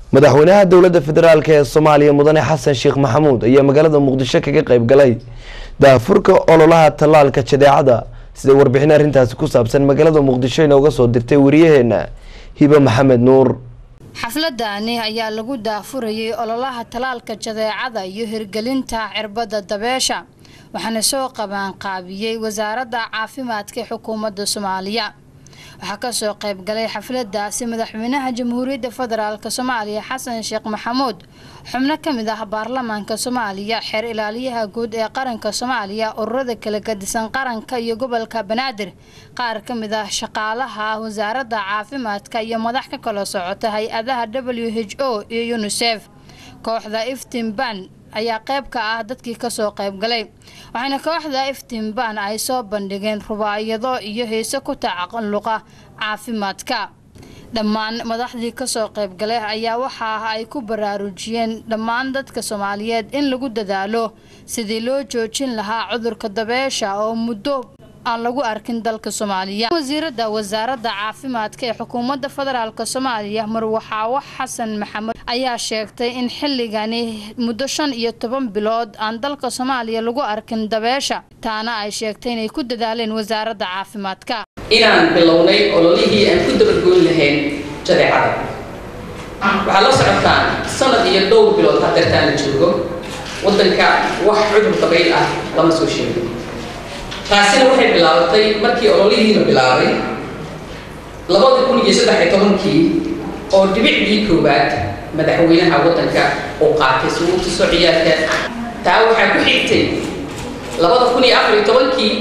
madaxweynaha dowladda federaalk ee soomaaliya mudane xasan sheekh maxamuud ayaa magaalada muqdisho kaga qayb galay daafurka ololaha tallaalka jadeecada sida warbixin arrintaasi ku saabsan magaalada muqdisho inooga soo dirtay wariyaheena hibe maxamed nuur xafladani ayaa lagu daafurayay ololaha tallaalka jadeecada iyo hirgelinta cirbadda dabeesha waxaana soo qabaanqaabiyey wasaaradda caafimaadka ee xukuumadda soomaaliya waxaa kasoo qayb galay xafladaasi madaxweynaha jamhuuriyadda federaalk soomaaliya xasan sheekh maxamuud xubno kamid ah baarlamaanka soomaaliya xeer ilaaliyaha guud ee qaranka soomaaliya ururada kala gadisan qaranka iyo gobolka banaadir qaar kamid ah shaqaalaha wasaaradda caafimaadka iyo madax ka kala socota hay-adaha w h o iyo unisef kooxda iftinban ayaa qayb ka ah dadkii kasoo qayb galay waxaana kooxda iftinban ay soo bandhigeen rubaayado iyo heese ku tacalluqa caafimaadka dhammaan madaxdii kasoo qayb galay ayaa waxa ay ku baraarujiyeen dhammaan dadka soomaaliyeed in lagu dadaalo sidii loo joojin lahaa cudurka dabeesha oo muddo aan lagu arkin dalka soomaaliya wasiirada wasaaradda caafimaadka ee xukuumadda federaalk soomaaliya marwaxaawo xasan maxamed ayaa sheegtay in xilligani muddo shan iyo toban bilood aan dalka soomaaliya lagu arkin dabeesha taana ay sheegtay inay ku dadaaleen wasaaradda caafimaadka inaan bilownay ololihii aan ku dabagoon lahayn jadeecada waxaa la socotaan sanad iyo dhowr bilood hadeertaan la joogo waddanka wax cudur dabayl ah lama soo sheegin taasina waxay bilaabatay markii ololihiina bilaabay labada kun iyo saddex iyo tobankii oo dhibicdii koowaad madaxweynaha waddanka uu qaatay si uu tuso ciyaarka taa waxaa ku xigtay labada kun iyo afar iyo tobankii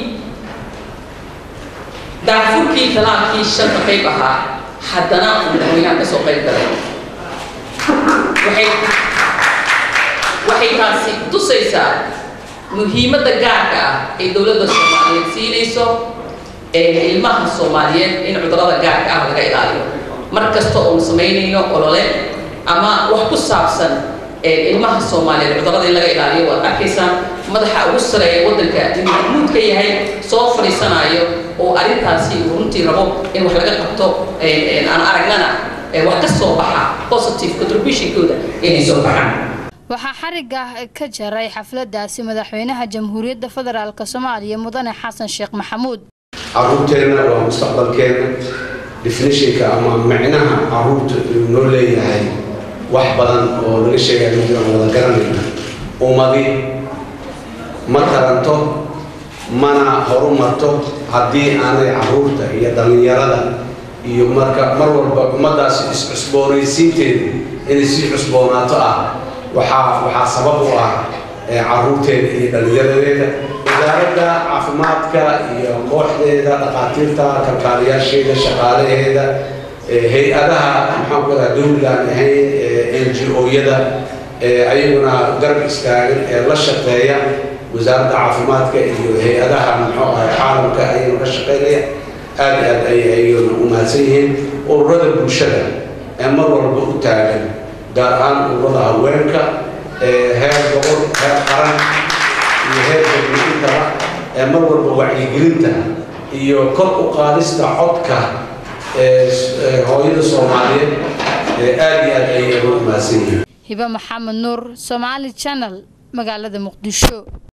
daafurkii talaalkii shanta qayb ahaa haddana uu madaxweynaha ka soo qayb galay waxay waxay taasi tusaysaa muhiimadda gaarka ah ee dowladda soomaaliyeed siinayso ee ilmaha soomaaliyeed in cudurada gaarka ah laga ilaaliyo mar kasta oon samaynayno olole ama wax ku saabsan ilmaha soomaaliyeed cudurada in laga ilaaliyo waad arkaysaa madaxa ugu sareeya waddanka in maxmuud ka yahay soo fadhiisanayo oo arrintaasi uu runtii rabo in wax laga qabto aan aragnana wax ka soo baxa positive contributionkooda inay soo baxaan waxaa xariga ka jaray xafladaasi madaxweynaha jamhuuriyadda federaalk soomaaliya mudane xasan sheekh maxamuud caruurteenna waa mustaqbalkeena definitionka ama micnaha caruurta uu noo leeyahay wax badan oo laga sheegaya mid aan wada garanayna ummadi ma taranto mana horumarto haddii aanay caruurta iyo dhallinyarada iyo marka mar walba ummaddaasi is-cusboonaysiinteeda inay sii cusboonaato ah waxaa waxaa sabab u ah caruurteeda iyo dhallinyaradeeda wasaaradda caafimaadka iyo kooxdeeda dhakhaatiirta kalkaaliyaasheeda shaqaalaheeda hay-adaha maxaan ku radaa dowligaan ahayn n g o-yada ayaguna garab istaagan ee la shaqeeya wasaaradda caafimaadka iyo hay-adaha muxuu ahay caalamka ayaguna ka shaqeynaya aad i aad ay ayaguna u mahadsan yihiin ururada bulshada ee mar walba u taagan gaar ahaan ururada haweenka heer gobol heer qaran iyo heer dadweyintaba ee mar walba wacyigelinta iyo kor u qaadista codka hooyada soomaaliyeed aad iyo aad ayay ugu mahadsan yihiin hibe maxamed nuur somaali channel magaalada muqdisho